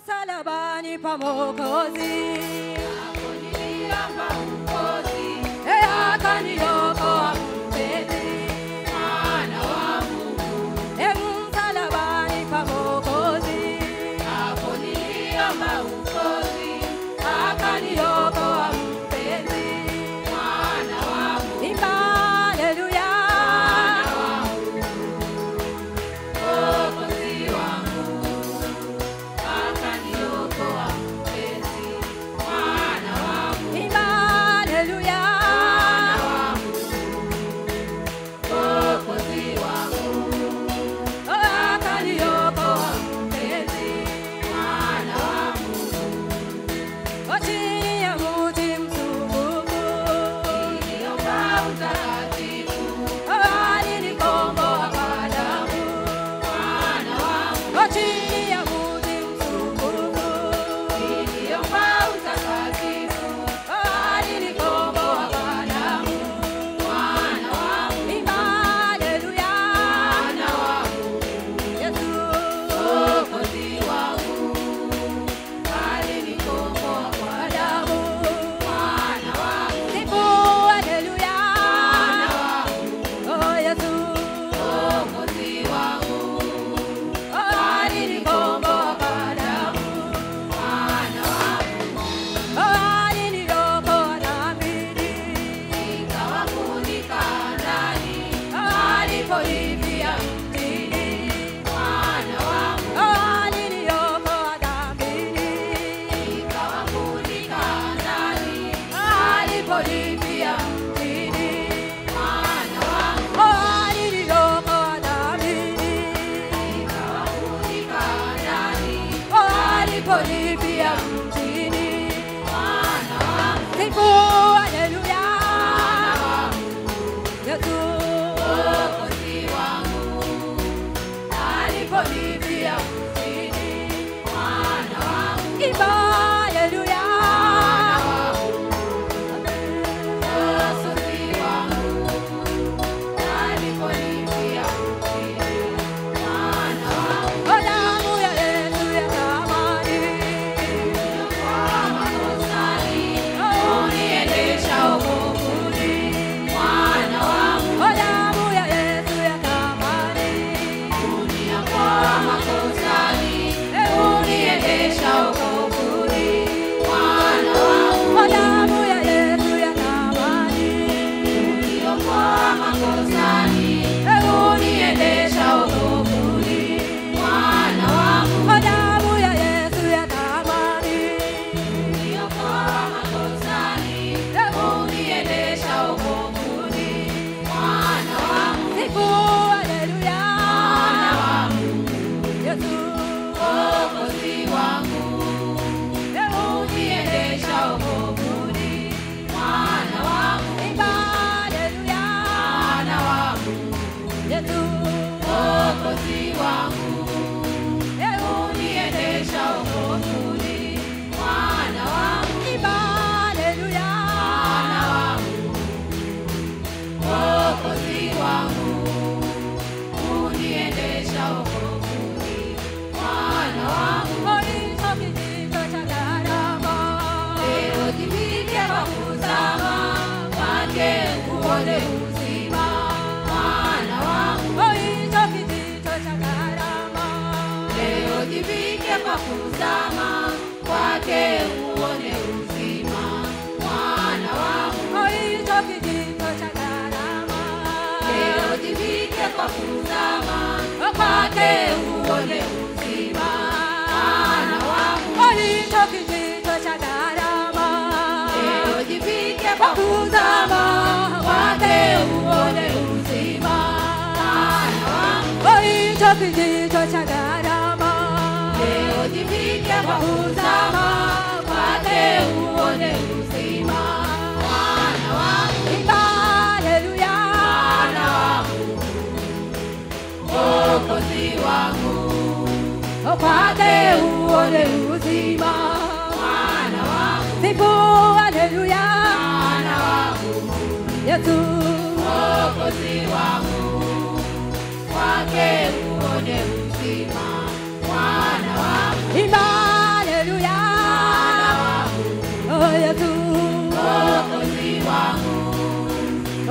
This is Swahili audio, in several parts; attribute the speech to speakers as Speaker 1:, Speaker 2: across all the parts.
Speaker 1: msalabani pa Mwokozi,
Speaker 2: Niliomba ukozi,
Speaker 1: yeye akaniokoa mpenzi.
Speaker 2: mwana wa Mungu.
Speaker 1: Ee msalabani pa Mwokozi,
Speaker 2: Hapo niliomba ukozi,
Speaker 1: akaniokoa mpenzi.
Speaker 2: mwana wa Mungu.
Speaker 1: Imba haleluya,
Speaker 2: Mwokozi wangu, akaniokoa mpenzi, mwana wa Mungu.
Speaker 1: imba haleluya,
Speaker 2: Mwokozi wangu,
Speaker 1: akaniokoa mpenzi.
Speaker 2: mwana wa Mungu.
Speaker 1: Chini ya mti msumbufu,
Speaker 2: Niliomba utakatifu,
Speaker 1: alinikomboa kwa damu.
Speaker 2: mwana wa Mungu.
Speaker 1: Chini ya mti msumbufu,
Speaker 2: Niliomba utakatifu,
Speaker 1: alinikomboa kwa damu.
Speaker 2: mwana wa Mungu.
Speaker 1: Imba haleluya,
Speaker 2: Mwana wa Mungu.
Speaker 1: Yesu.
Speaker 2: Mwokozi wangu, alinikomboa kwa damu, mwana wa Mungu.
Speaker 1: Sifu haleluya,
Speaker 2: Mwana wa Mungu.
Speaker 1: oh Yesu.
Speaker 2: Mwokozi wangu,
Speaker 1: Alinikomboa kwa damu.
Speaker 2: mwana wa Mungu.
Speaker 1: Aliniokoa dhambini.
Speaker 2: Nikawafunika ndani,
Speaker 1: Alipolipia mtini.
Speaker 2: mwana wa Mungu.
Speaker 1: Aliniokoa dhambini.
Speaker 2: Nikawafunika ndani,
Speaker 1: Alipolipia mtini.
Speaker 2: mwana wa Mungu.
Speaker 1: Aliniokoa dhambini.
Speaker 2: Nikawafunika ndani,
Speaker 1: Alipolipia mtini.
Speaker 2: mwana wa Mungu.
Speaker 1: Sifu haleluya. Yesu.
Speaker 2: Mwokozi wangu,
Speaker 1: Alipolipia mtini.
Speaker 2: mwana wa Mungu.
Speaker 1: Imba haleluya.
Speaker 2: Mwokozi wangu, alipolipia mtini, mwana wa Mungu.
Speaker 1: O damu ya Yesu ya thamani.
Speaker 2: Kwa makosani, uniendesha wokovuni, mwana wa Mungu.
Speaker 1: O damu ya Yesu ya thamani.
Speaker 2: Uniokoa makosani, uniendesha wokovuni, mwana wa Mungu.
Speaker 1: O damu ya Yesu ya thamani.
Speaker 2: Uniokoa makosani, uniendesha wokovuni, mwana wa Mungu.
Speaker 1: O damu ya Yesu ya thamani.
Speaker 2: Uniokoa makosani, uniendesha wokovuni, mwana wa Mungu.
Speaker 1: Sifu haleluya.
Speaker 2: Mwana wa Mungu,
Speaker 1: Yesu.
Speaker 2: Mwokozi wangu, uniendesha wokovuni, mwana wa Mungu.
Speaker 1: Imba haleluya.
Speaker 2: Mwana wa Mungu,
Speaker 1: Yesu.
Speaker 2: Mwokozi wangu, uniendesha wokovuni, mwana wa Mungu.
Speaker 1: Imba haleluya.
Speaker 2: Mwana wa Mungu, Mwokozi wangu, uniendesha wokovuni, mwana wa Mungu.
Speaker 1: Moisho kijito cha gharama.
Speaker 2: Leo jivike kwa kuzama kwake uone uzima, mwana wa Mungu.
Speaker 1: Moisho kijito cha gharama.
Speaker 2: Leo jivike kwa kuzama kwake uone uzima, mwana wa Mungu.
Speaker 1: Moisho kijito cha gharama.
Speaker 2: Leo jivike kwa kuzama kwake uone uzima, mwana wa Mungu.
Speaker 1: Moisho kijito cha gharama.
Speaker 2: Leo jivike kwa kuzama kwake uone uzima, mwana wa Mungu.
Speaker 1: Moisho kijito cha gharama.
Speaker 2: Leo jivike kwa kuzama kwake uone uzima, mwana wa Mungu.
Speaker 1: Imba haleluya.
Speaker 2: Mwana wa Mungu, Mwokozi wangu,
Speaker 1: Kwake uone uzima.
Speaker 2: mwana wa Mungu,
Speaker 1: Sifu haleluya.
Speaker 2: mwana wa Mungu,
Speaker 1: Yesu.
Speaker 2: Mwokozi wangu, kwake uone uzima, mwana wa Mungu.
Speaker 1: Imba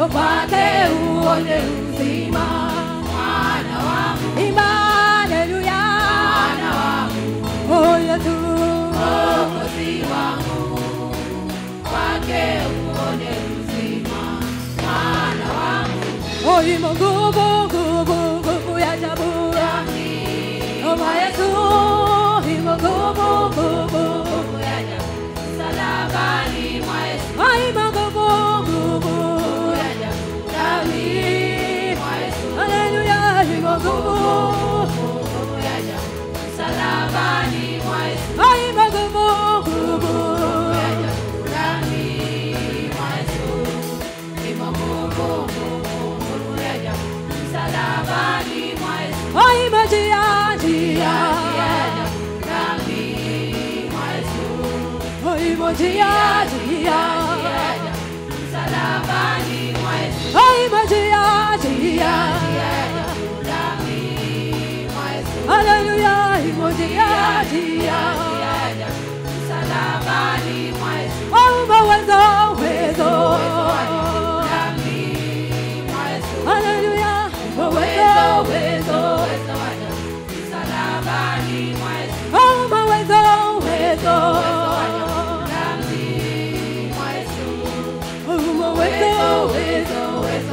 Speaker 1: kwake uone uzima.
Speaker 2: Mwana wangu,
Speaker 1: Imba haleluya,
Speaker 2: mwana wangu,
Speaker 1: oh Yesu.
Speaker 2: Mwokozi wangu, kwake uone uzima. Mwana wangu,
Speaker 1: Oh, imo nguvu, nguvu, nguvu ya ajabu. Oh, Bwana Yesu, imo nguvu, nguvu.
Speaker 2: nguvu ya ajabu, msalabani mwa Yesu,
Speaker 1: Oh, imo nguvu, nguvu.
Speaker 2: nguvu ya ajabu, ndani mwa Yesu,
Speaker 1: Haleluya, imo nguvu.
Speaker 2: nguvu ya ajabu, msalabani mwa Yesu,
Speaker 1: Oh, imo nguvu, nguvu.
Speaker 2: nguvu ya ajabu, ndani mwa Yesu, imo nguvu, nguvu, nguvu ya ajabu, msalabani mwa Yesu,
Speaker 1: Oh, imo njia, njia.
Speaker 2: ya ajabu, ndani mwa Yesu,
Speaker 1: Oh, imo njia, njia.
Speaker 2: ya ajabu, msalabani mwa Yesu.
Speaker 1: Oh, imo njia, njia. Haleluya, imo njia, njia. Oh, umo uwezo, uwezo. Haleluya, umo uwezo, uwezo. Oh, umo uwezo, uwezo. Oh, umo uwezo, uwezo.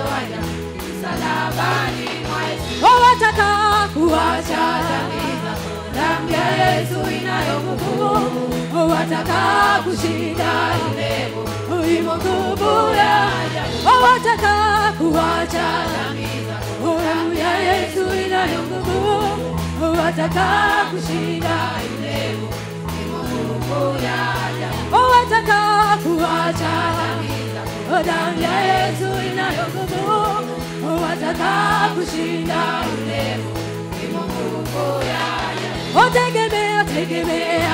Speaker 1: Oh, wataka kuacha damu ya Yesu inayo nguvu. Oh, wataka kushinda Oh, imo nguvu ya Oh, wataka kuacha Oh, damu ya Yesu inayo nguvu. Oh, wataka kushinda Oh, wataka kuacha Oh, damu ya Yesu inayo nguvu. Oh, wataka kushinda Oh, tegemea, tegemea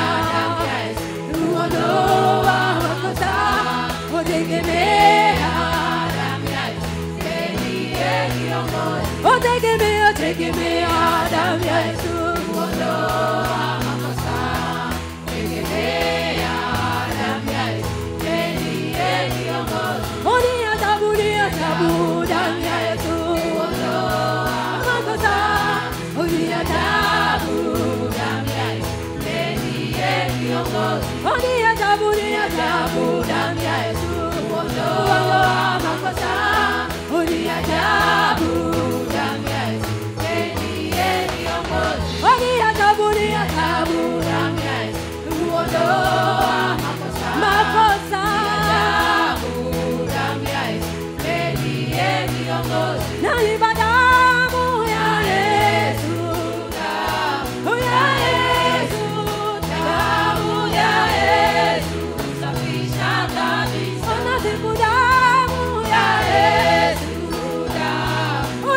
Speaker 1: uondoa makosa. Oh, tegemea Oh, tegemea, tegemea damu ya Yesu. Oh, ni ajabu, ni ajabu damu ya Yesu. Makosa. Oh, ni ajabu. Oh, ni ajabu, ni ajabu damu ya Yesu. Ondoa makosa. Oh, ni ajabu. Oh, ni ajabu, ni ajabu damu ya Yesu. Ondoa makosa. Nalipa damu ya Yesu. Oh, ya Yesu. Damu ya Yesu. Oh, nasifu damu ya Yesu. Oh,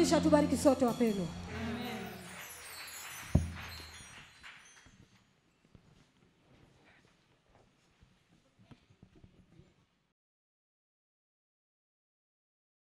Speaker 1: kisha tubariki sote wapendwa.